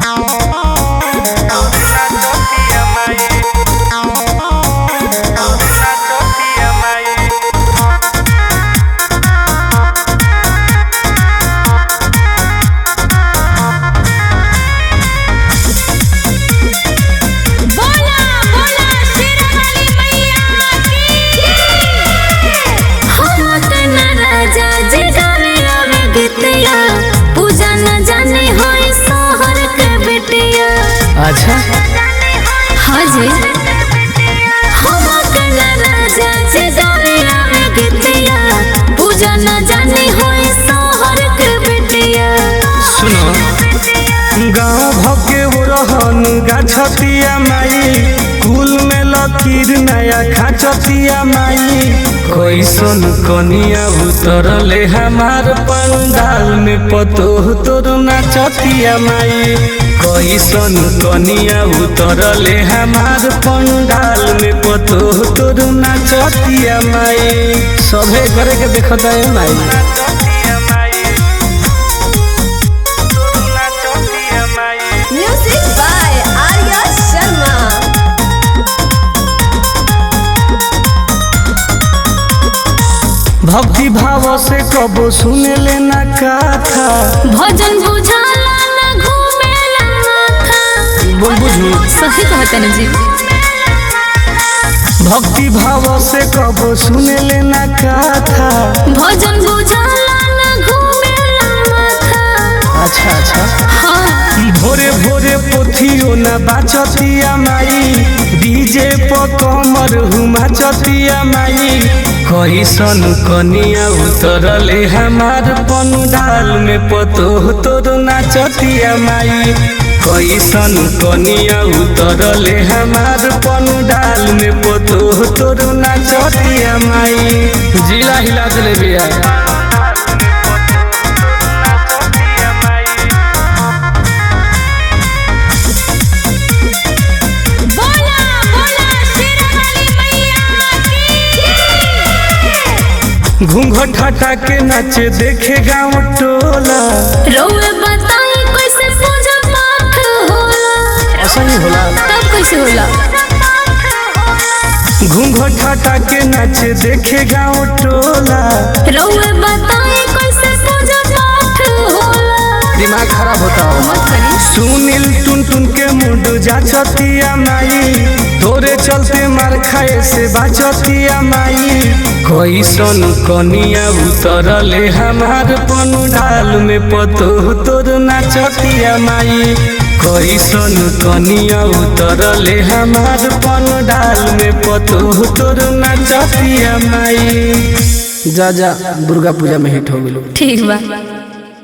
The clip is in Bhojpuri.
बोला बोला शेरावाली मैया की हम तना राजा जे गावे आवे गीतिया पूजा न जाने होई सोहर के बेटिया अच्छा हाँ जी हम तना राजा जे गावे आवे गीतिया पूजा न जाने होई सोहर के बेटिया सुनो गाँव भके वो रहन गाछतिया माई कुल में लकीर नया खाचतिया माई कैसन कनिया उतरले हमार पंडाल में पतो तोर नाचतिया माई कैसन कनिया उतरले हमार पंडाल में पतो तोर नाचतिया माई सभे करे के देखता है माई Music by Arya Sharma. भक्ति भाव से कबो सुने लेना कथा भजन बुझाला न घूमेला माथा बोल बुझू सही कहते न जी भक्ति भाव से कबो सुने लेना कथा भजन बुझाला न घूमेला माथा अच्छा अच्छा हाँ भोरे भोरे पोथियो न बाचतिया माई डीजे पर कमर हुमा चतिया माई कैसन कनिया उतरले हमार पंडाल में पतो तोर नाचतिया माई कैसन कनिया उतरले हमार पंडाल में पतो तोर नाचतिया माई जिला हिला दिले बिया बोला बोला शेरावाली मैया की घूंघट हटा के नाचे देखे गाँव टोला रउए बताई कैसे पूजा पाठ होला ऐसा ही होला तब कैसे होला घूंघट हटा के नाचे देखे गाँव टोला रउए बताई कैसे पूजा पाठ होला दिमाग खराब होता हो मत करी सुनील टुन टुन के मुंड जाचतिया माई तोरे चलते मार खाए से बाचतिया माई कैसन कनिया उतरले हमार पंडाल में पतो तोर नाचतिया माई कैसन कनिया उतरले हमार पंडाल में पतो तोर नाचतिया माई जा जा दुर्गा पूजा में हिट हो गेलो ठीक बा